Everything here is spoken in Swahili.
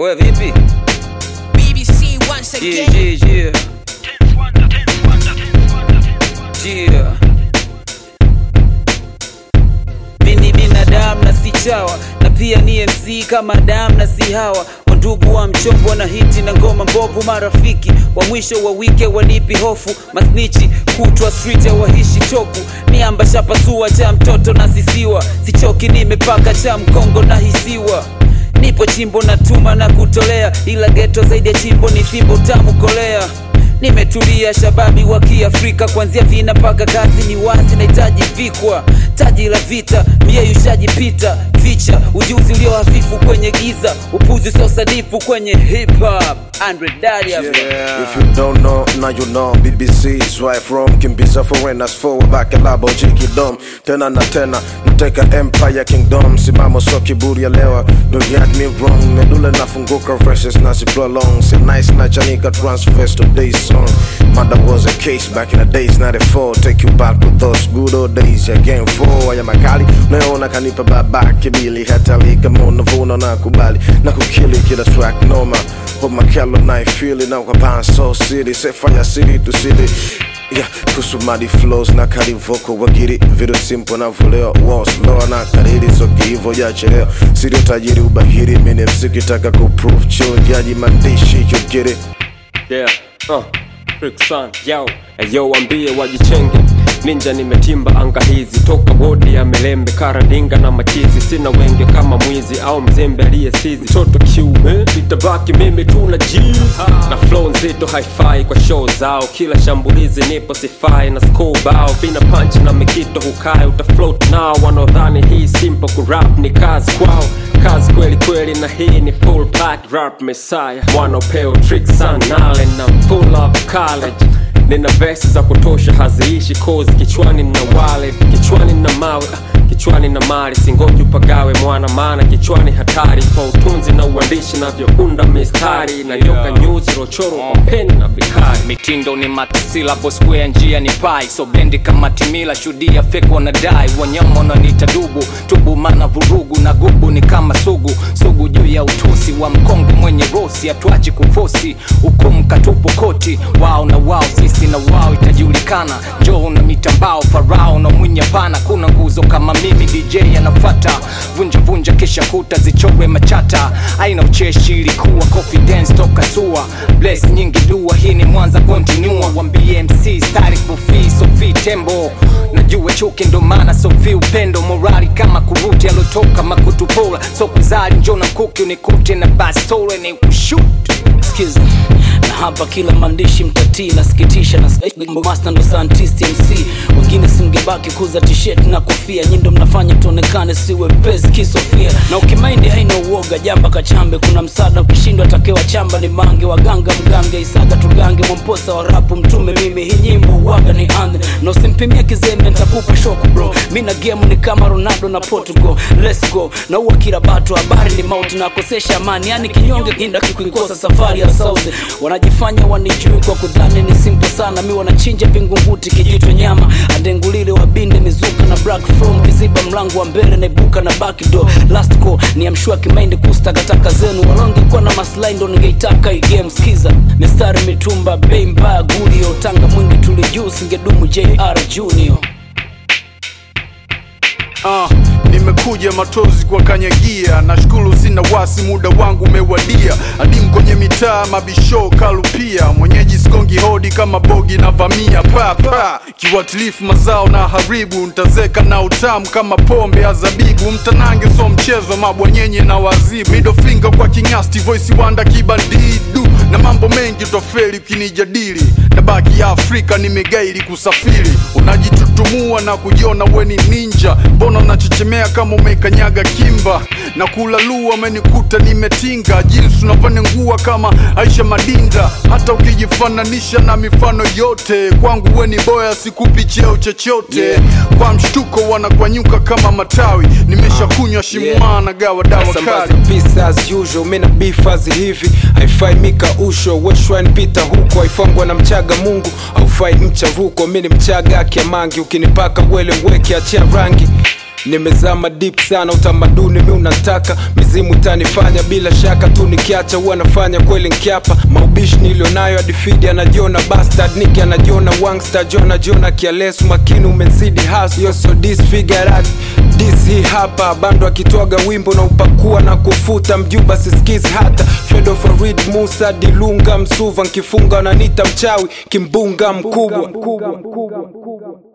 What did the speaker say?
Oya vipi? BBC once Yeah, again. yeah, yeah. Yeah. Mi ni binadamu na si chawa na pia ni MC kama damu na si hawa wandugu wa mchongo na hiti na ngoma mbovu marafiki wa mwisho wa wike wanipi hofu masnichi kutwa street ya wahishi choku miamba shapasua cha mtoto na sisiwa sichoki nimepaka cha mkongo na hisiwa nipo chimbo na tuma na kutolea ila geto zaidi ya chimbo ni fimbo tamu kolea nimetulia shababi wa kiafrika kuanzia vina mpaka kazi ni wazi nahitaji vikwa taji la vita mieyushajipita ficha ujuzi ulio hafifu kwenye giza upuzi usiosadifu kwenye hip hop Andre Daria Yeah. If you don't know, now you know BBC is right from Kimbiza foreigners forward back labo jiki dom tena na tena nateka empire kingdom simamo so kiburi ya lewa don't get me wrong medule nafunguka verses nasi prolong si nice na chanika transfers to this song mother was a case back in the days 94 take you back to those good old days ya game 4 ya makali unayoona kanipa babake bili hatali kama unavuna na kubali na kukili kila track noma Put my kello night feeling now kwa so city set fire city to city Yeah, kusumadi flows na kali vocal wagiri vitu simple na voleo wao slow na kariri so kivo ya cheleo siri utajiri ubahiri mini msikitaka kuprove chuo jaji mandishi you get it yeah uh, Rick Sun, yo yo wambie wajichenge ninja nimetimba anga hizi toka bodi ya melembe karandinga na machizi sina wenge kama mwizi au mzembe aliyesizi toto kiume itabaki mimi tuna jiz na flow nzito hi-fi kwa show zao kila shambulizi nipo sifai na school bao vina punch na mikito hukae utafloat nao wanaodhani hii simple kurap ni kazi kwao kazi kweli kweli na hii ni full pack rap messiah mwanopeo trick sanale na full of college nina vesi za kutosha haziishi kozi kichwani na wallet kichwani na mawe ah, kichwani na mali singoji upagawe mwana maana kichwani hatari kwa utunzi na uandishi navyounda mistari na nyoka nyuzi rochoro kwa peni na bikari mitindo ni matisila square njia ni pai so bendi kama timila shudia fake wanadai wanyama wananiita dubu tubu mana vurugu na gubu ni kama sugu sugu juu ya utusi wa mkongo mwenye rosi hatuachi kufosi hukumu katupo koti wao na wao sisi na wao itajulikana njoo na mitambao farao na mwinya pana kuna nguzo kama mimi dj anafata vunja vunja kisha kuta zichorwe machata aina ucheshi ilikuwa confidence toka sua bless nyingi dua hii ni mwanza continua wambie mc stari kufi sofi tembo najua chuki ndo maana sofi upendo morali kama kuruti alotoka makutupola so kuzali njona mkuki unikute na bastole ni kushut skiza na hapa kila maandishi mtatii nasikitisha na master ndo scientist mc wengine simgebaki kuza t-shirt na kofia nyindo mnafanya tuonekane siwe pesi kisofia na ukimaindi haina uoga jamba kachambe kuna msaada ukishindwa takewa chamba ni mange waganga mgange isaga tugange mwamposa wa rapu mtume mimi hii nyimbo uwaga ni ande na usimpimia kizembe ntakupa shoku bro mi na game ni kama ronaldo na portugal let's go na uwa kila batu habari ni mauti na kosesha amani yani kinyonge kinda kikuikosa safari ya sauzi wanajifanya wanijui kwa kudhani ni simple sana mi wanachinja vingunguti kijitwe nyama adengulile wabinde mizuka na black from kiziba mlango wa mbele naibuka na backdoor last call ni amshua kimaindi kustakataka zenu walongekuwa na maslahi ndo ningeitaka hii game skiza mistari mitumba bei mbaya gulio tanga mwingi tuli juu singedumu jr junior Ah, nimekuja matozi kwa kanyagia nashukuru sina wasi muda wangu umewadia adimu kwenye mitaa mabisho kalupia mwenyeji sikongi hodi kama bogi na vamia papa kiwatilifu mazao na haribu ntazeka na utamu kama pombe ya zabibu mtanange so mchezo mabwanyenye na wazibu middle finger kwa kingasti voice wanda kibandidu na mambo mengi utafeli ukinijadili na baki ya afrika nimegaili kusafiri unajitutumua na kujiona weni ninja mbona unachechemea kama umekanyaga kimba na kulalua amenikuta nimetinga jinsi unavanengua kama aisha madinda hata ukijifananisha na mifano yote kwangu weni boya sikupi cheo chochote Yeah. kwa mshtuko wanakwanyuka kama matawi nimesha kunywa shimwana na gawa dawa Nasambaza kali pisa as usual mina bifazi hivi haifai mika usho weshwan pita huko haifangwa na mchaga mungu haufai mchavuko mini mchaga akiamangi ukinipaka wele weke achia rangi nimezama deep sana utamaduni mi unataka mizimu tanifanya bila shaka tu nikiacha huwa nafanya kweli nkiapa maubishi nilionayo adifidi anajiona bastard niki anajiona wangster jona jona kialesu makini umezidi hasu yo so disfigured dis hii hapa bando akitwaga wimbo na upakua na kufuta mjuba sisikizi hata fedo farid musa dilunga msuva nkifunga wananita mchawi kimbunga mkubwa, mkubwa, mkubwa, mkubwa.